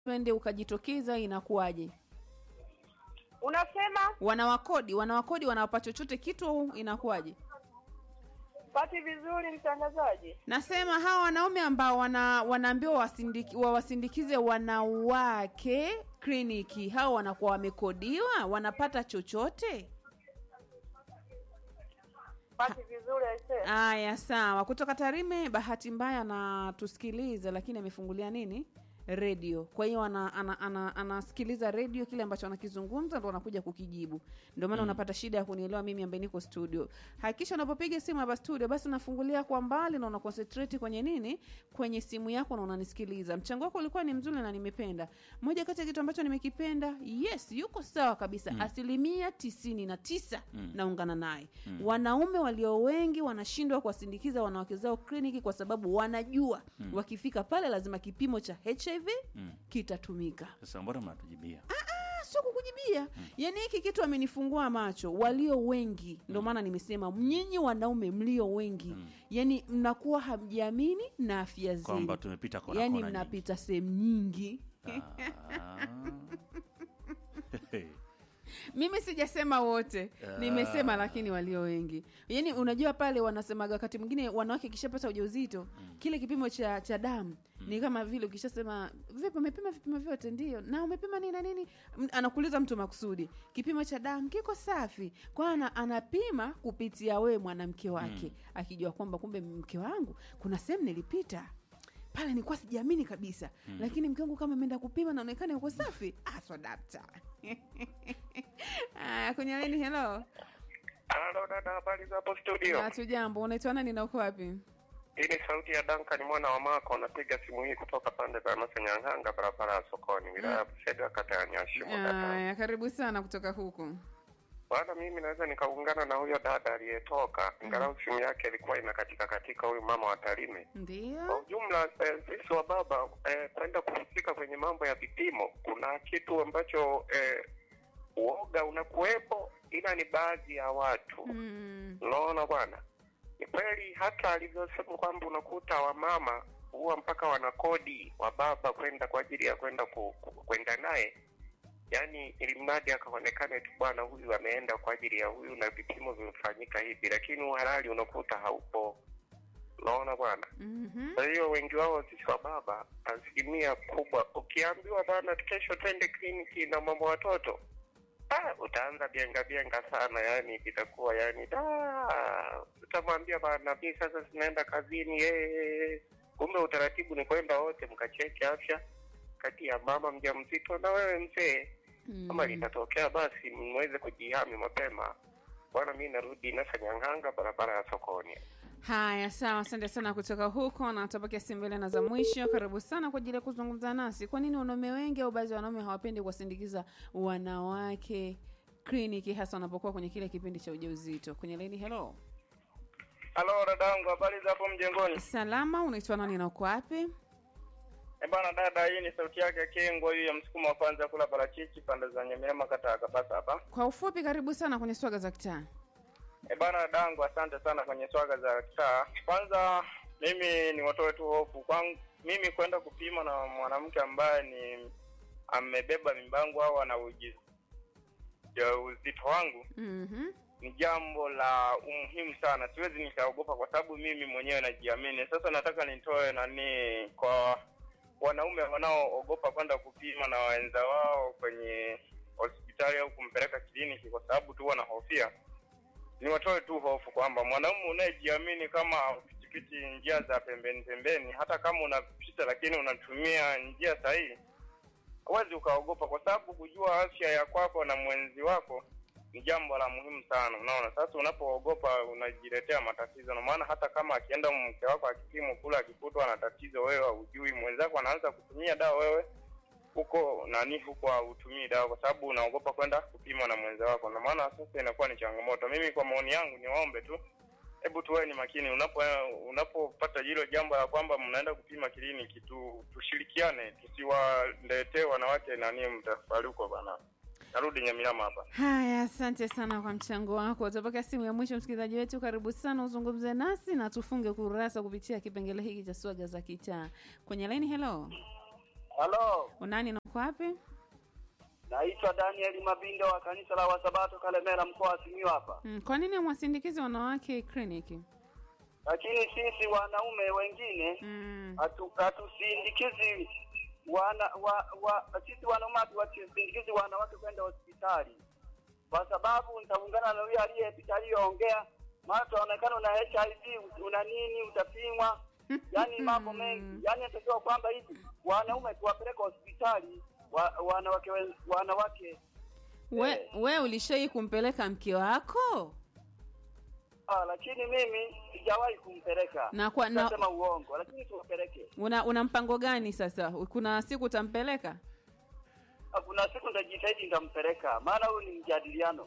twende ukajitokeza, inakuwaje? Unasema Wanawakodi, wanawakodi wanawapa chochote kitu au inakuwaje? pati vizuri, mtangazaji. Nasema hawa wanaume ambao wana, wanaambiwa wasindiki, wawasindikize wanawake kliniki, hao wanakuwa wamekodiwa, wanapata chochote? Pati vizuri aisee. Aya, sawa. Kutoka Tarime, bahati mbaya anatusikiliza, lakini amefungulia nini redio. Kwa hiyo ana, ana, ana, anasikiliza redio, kile ambacho anakizungumza ndo anakuja kukijibu. Ndio maana unapata shida ya kunielewa mimi ambaye niko studio. Hakikisha unapopiga simu hapa studio, basi unafungulia kwa mbali na una concentrate kwenye nini, kwenye simu yako na unanisikiliza. Mchango wako ulikuwa ni mzuri na nimependa. Moja kati ya kitu ambacho nimekipenda, yes, yuko sawa kabisa, asilimia tisini na tisa naungana naye. Wanaume walio wengi wanashindwa kuwasindikiza wanawake zao kliniki kwa sababu wanajua wakifika pale lazima kipimo cha HIV kitatumika. Sasa mbona mnatujibia? Ah, sio kukujibia yaani hiki kitu amenifungua macho walio wengi ndio maana nimesema nyinyi wanaume mlio wengi yaani mnakuwa hamjiamini na afya zenu Kwamba tumepita kona yaani kona nyingi. mnapita sehemu nyingi Ah. mimi sijasema wote nimesema lakini walio wengi yaani unajua pale wanasemaga wakati mwingine wanawake kishapata ujauzito kile kipimo cha cha damu ni kama vile ukishasema vipi umepima vipimo vyote ndio na umepima nini na nini M- anakuuliza mtu makusudi kipimo cha damu kiko safi kwa ana, anapima kupitia wewe mwanamke wake akijua kwamba kumbe mke wangu kuna sehemu nilipita pale nilikuwa sijiamini kabisa lakini mke wangu kama ameenda kupima naonekana yuko safi aswa dakta Aya, kwenye leni helo Halo dada, habari za hapo studio? natu jambo unaitwa nani na uko wapi Hii ni sauti ya Duncan mwana wa Mako, napiga simu hii kutoka pande za Masanyang'anga, barabara ya sokoni, wilaya ya Busega, kata ya Nyashimo. dada. aya karibu sana kutoka huku Bwana, mimi naweza nikaungana na huyo dada aliyetoka, ingalau simu yake ilikuwa inakatika katika, huyu mama wa Tarime. Kwa ndio ujumla eh, sisi wa baba eh, kwenda kuhusika kwenye mambo ya vipimo, kuna kitu ambacho eh, uoga unakuwepo, ila ni baadhi ya watu mm. Unaona bwana, ni kweli hata alivyosema kwamba unakuta wamama huwa mpaka wanakodi wa baba kwenda kwa ajili ya kwenda ku, ku, kwenda naye, yaani ili mradi akaonekane tu bwana, huyu ameenda kwa ajili ya huyu na vipimo vimefanyika hivi, lakini uhalali unakuta haupo. Unaona bwana. mm-hmm. Kwa hiyo wengi wao sisi wa baba, asilimia kubwa, ukiambiwa bana, kesho twende kliniki na mama watoto ah, utaanza bienga bienga sana, yani itakuwa yani da, utamwambia bana, mimi sasa sinaenda kazini eh. Kumbe utaratibu ni kwenda wote mkacheki afya kati ya mama mjamzito na wewe mzee. Kama litatokea basi mweze kujihami mapema. Bwana, mi narudi Nasanyang'anga, barabara ya sokoni. haya sawa asante sana kutoka huko na tutapakia simu mbele na za mwisho karibu sana kwa ajili ya kuzungumza nasi kwa nini wanaume wengi au baadhi ya wanaume hawapendi kuwasindikiza wanawake kliniki hasa wanapokuwa kwenye kile kipindi cha ujauzito kwenye leni helo Halo dadangu, habari za hapo mjengoni? salama unaitwa nani na uko wapi Eh bana dada, hii ni sauti yake Kengwa, hiyo ya msukumo wa kwanza kula parachichi pande za Nyamirama, kata ya Kabasa hapa. kwa ufupi karibu sana kwenye swaga za kitaa Eh bana dadangu, asante sana kwenye swaga za kitaa. Kwanza mimi ni watoe tu hofu kwangu mimi kwenda kupima na mwanamke ambaye ni amebeba mimbangu au ana uji- ya uzito wangu mm-hmm. ni jambo la umuhimu sana, siwezi nikaogopa kwa sababu mimi mwenyewe najiamini. Sasa nataka nitoe nani kwa wanaume wanaoogopa kwenda kupima na wenza wao kwenye hospitali au kumpeleka kliniki kwa sababu tu wanahofia. Ni watoe tu hofu kwamba mwanaume unayejiamini kama pitipiti njia za pembeni pembeni, hata kama unapita lakini unatumia njia sahihi, huwezi ukaogopa, kwa sababu kujua afya ya kwako na mwenzi wako ni jambo la muhimu sana. Unaona, sasa unapoogopa unajiletea matatizo, na maana hata kama akienda mke wako akipimwa kula akikutwa na tatizo, wewe haujui, mwenzako anaanza kutumia dawa, wewe huko nani huko hautumii dawa, kwa sababu unaogopa kwenda kupimwa na mwenza wako, na maana sasa inakuwa ni changamoto. Mimi kwa maoni yangu niwaombe tu hebu tuwe ni makini unapo unapopata hilo jambo la kwamba mnaenda kupima kliniki tu, tushirikiane tusiwaletee wanawake nani mtafaruko bana. Narudi Nyamirama hapa. haya asante sana kwa mchango wako utapokea simu ya mwisho msikilizaji wetu karibu sana uzungumze nasi na tufunge kurasa kupitia kipengele hiki cha swaga za kitaa kwenye laini helo Halo, Unani na uko wapi? naitwa Daniel Mabindo wa kanisa la Wasabato Kalemera, mkoa wa Simiyu hapa. Mm, kwa nini mwasindikizi wanawake kliniki? Lakini sisi wanaume wengine Mm. hatu- hatusindikizi wana wa, wa, sisi wanaume hatuwasindikizi wanawake kwenda hospitali, kwa sababu nitaungana na huyo aliyepita aliyoongea, maana tunaonekana una HIV una nini, utapimwa yani mambo mengi, yani natakiwa kwamba hivi wanaume tuwapeleke hospitali wa, wanawake wen- wanawake We, Eh. we ulishai kumpeleka mke wako? ah, lakini mimi sijawahi kumpeleka Na kwa- na- nasema uongo, lakini tuwapeleke. Una una mpango gani sasa? Kuna siku utampeleka? Ah, Kuna siku nitajitahidi nitampeleka, maana huyu ni mjadiliano.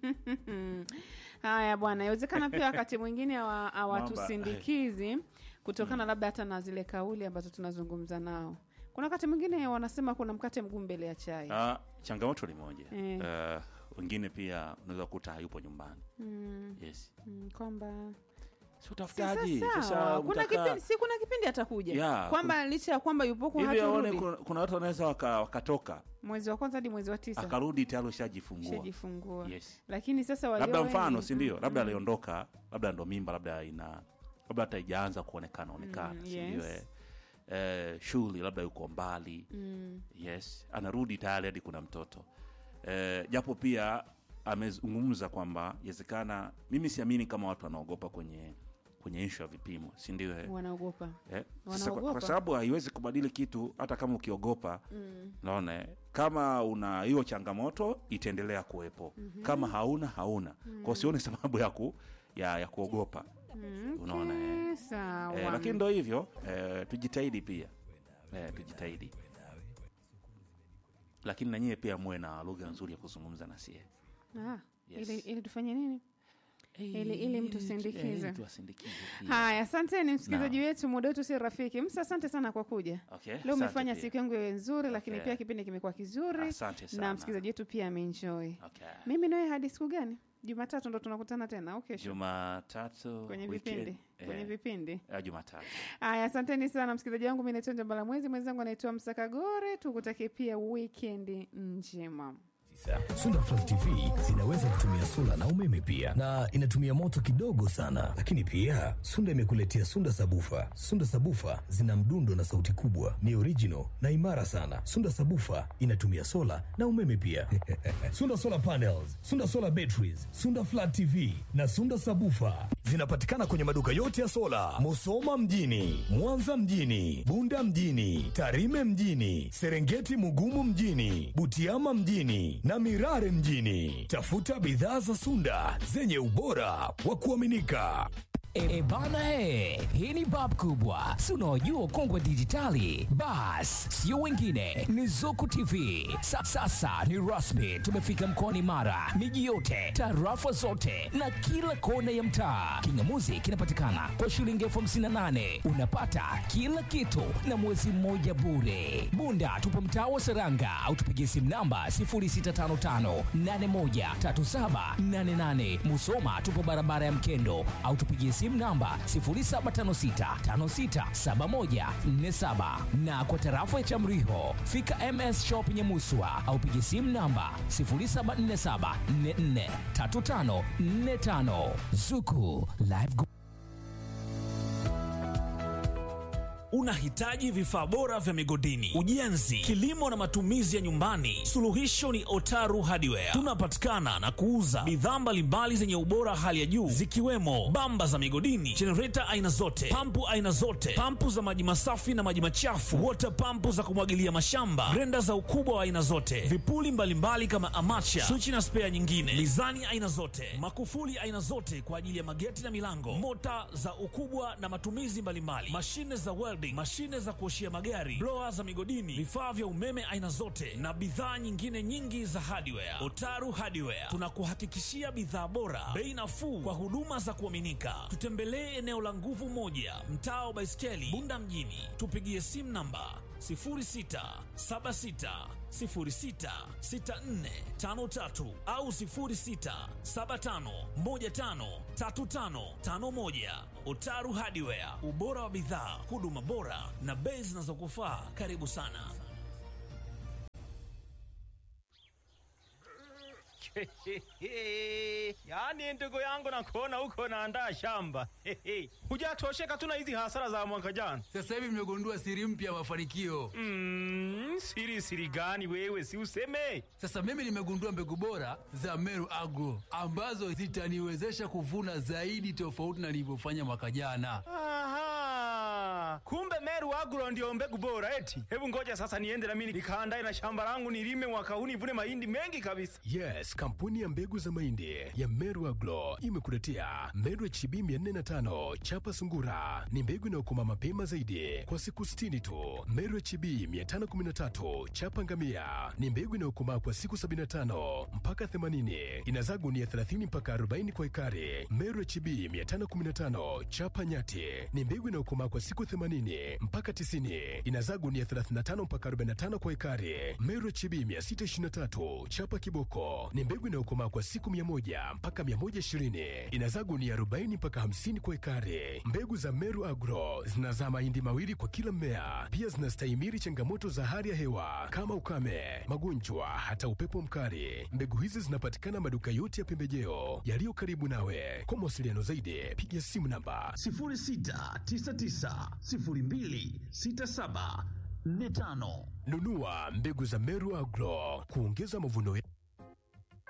Haya bwana, inawezekana pia wakati mwingine hawa- hawatusindikizi kutokana labda hata na zile kauli ambazo tunazungumza nao. Kuna wakati mwingine wanasema kuna mkate mguu mbele ya chai. Ah, changamoto ni moja Eh. Eh, wengine pia unaweza kukuta hayupo nyumbani Mm, yes mm, kwamba si Si utafutaji sawa. sasa kuna mtakaa- kipindi si kuna kipindi atakuja Yeah, kwamba licha ya kwamba yupo huko hivi aone haturudi kuna, kuna watu wanaweza waka, wakatoka mwezi wa kwanza hadi mwezi wa tisa akarudi tayari ushajifungua shajifungua yes lakini sasa walio labda wengi- mfano si ndio Mm, labda mm. aliondoka labda ndo mimba labda ina labda hata ijaanza kuonekana onekana Mm, si yes. ndio eh? eh, shughuli labda yuko mbali Mm, yes anarudi tayari hadi kuna mtoto eh, japo pia amezungumza kwamba yawezekana mimi siamini kama watu wanaogopa kwenye kwenye ishu ya vipimo si ndio eh? wanaogopa Eh, sasa kwa, Wanaogopa. kwa sababu haiwezi kubadili kitu hata kama ukiogopa Mm, naona eh, kama una hiyo changamoto itaendelea kuwepo kama hauna hauna kwa sioni sababu ya, ku, ya, ya kuogopa mm, Unaona, okay, sawa eh, lakini ndo hivyo eh, tujitahidi pia eh, tujitahidi lakini nanyie pia muwe na lugha nzuri ya kuzungumza na sie Ah, Yes. ili, ili tufanye nini Ili- ili mtusindikize. Eh, tuwasindikize pia. haya asanteni msikilizaji Naam. wetu muda wetu si rafiki msa asante sana kwa kuja Okay, leo asante umefanya pia. siku yangu iwe nzuri lakini Okay. pia kipindi kimekuwa kizuri Asante na sana. msikilizaji wetu pia ameenjoy Okay. mimi nawe hadi siku gani jumatatu ndo tunakutana tena au kesho jumatatu kwenye weekend, vipindi kwenye eh, vipindi eh, jumatatu haya asanteni sana msikilizaji wangu mi naitwa njambala mwezi mwenzangu anaitwa msakagore tukutakie pia wikendi njema Sunda Flat TV zinaweza kutumia sola na umeme pia, na inatumia moto kidogo sana. Lakini pia Sunda imekuletea Sunda Sabufa. Sunda Sabufa zina mdundo na sauti kubwa, ni original na imara sana. Sunda Sabufa inatumia sola na umeme pia. Sunda Solar Panels, Sunda Solar Batteries, Sunda Flat TV na Sunda Sabufa zinapatikana kwenye maduka yote ya sola, Musoma mjini, Mwanza mjini, Bunda mjini, Tarime mjini, Serengeti Mugumu mjini, Butiama mjini na Mirare mjini. Tafuta bidhaa za Sunda zenye ubora wa kuaminika. E bana e, hii ni bab kubwa, si unaojua kongwe dijitali. Bas, sio wengine, ni Zuku TV. Sa, sasa ni rasmi, tumefika mkoani Mara, miji yote, tarafa zote na kila kona ya mtaa. Kingamuzi kinapatikana kwa shilingi elfu hamsini na nane unapata kila kitu na mwezi mmoja bure. Bunda tupo mtaa wa Seranga au tupigie simu namba 0655813788. Musoma tupo barabara ya Mkendo au tupigie simu namba 0756567147 na kwa tarafa ya Chamriho fika MS Shop Nyamuswa au pigie simu namba 0747443545 Zuku Live Go- Unahitaji vifaa bora vya migodini, ujenzi, kilimo na matumizi ya nyumbani? Suluhisho ni Otaru Hardware. Tunapatikana na kuuza bidhaa mbalimbali zenye ubora hali ya juu zikiwemo bamba za migodini, jenereta aina zote, pampu aina zote, pampu za maji masafi na maji machafu, wota pampu za kumwagilia mashamba, grenda za ukubwa wa aina zote, vipuli mbalimbali kama amacha, swichi na spea nyingine, mizani aina zote, makufuli aina zote kwa ajili ya mageti na milango, mota za ukubwa na matumizi mbalimbali, mashine za welding, mashine za kuoshia magari, blower za migodini, vifaa vya umeme aina zote na bidhaa nyingine nyingi za hardware. Otaru Hardware tunakuhakikishia bidhaa bora, bei nafuu kwa huduma za kuaminika. Tutembelee eneo la nguvu moja, mtaa wa Baiskeli, Bunda mjini. Tupigie simu namba 0676066453 au 0675153551. Otaru Hardware, ubora wa bidhaa, huduma bora na bei zinazokufaa. Karibu sana. yaani ndugu yangu nakuona huko naandaa shamba hujatosheka tu na hizi hasara za mwaka jana Sasa hivi mmegundua siri mpya ya mafanikio. mm, siri siri gani wewe si useme Sasa mimi nimegundua mbegu bora za Meru Agro ambazo zitaniwezesha kuvuna zaidi tofauti na nilivyofanya mwaka jana. Aha, kumbe Meru Agro ndio mbegu bora eti. Hebu ngoja sasa niende na mimi nikaandae na shamba langu nilime mwaka huu nivune mahindi mengi kabisa. Yes, kampuni ya mbegu za mahindi ya Meru Agro imekuletea Meru HB 405 chapa sungura. Ni mbegu inayokoma mapema zaidi kwa siku 60 tu. Meru HB 513 chapa ngamia ni mbegu inayokomaa kwa siku 75 mpaka 80. Inazaa gunia 30 mpaka 40 kwa ekari. Meru HB 515 chapa nyati ni mbegu inayokomaa kwa siku 80 mpaka 90. Inazaa gunia 35 mpaka 45 kwa ekari. Meru HB 623 chapa kiboko ni mbegu inayokomaa kwa siku 100 mpaka 120. Inazaa gunia 40 mpaka 50 kwa ekari. Mbegu za Meru Agro zinazaa mahindi mawili kwa kila mmea. Pia zinastahimili changamoto za hali ya hewa kama ukame, magonjwa, hata upepo mkali. Mbegu hizi zinapatikana maduka yote ya pembejeo yaliyo karibu nawe. Kwa mawasiliano zaidi, piga simu namba 0699026745. nunua mbegu za Meru Agro kuongeza mavuno ya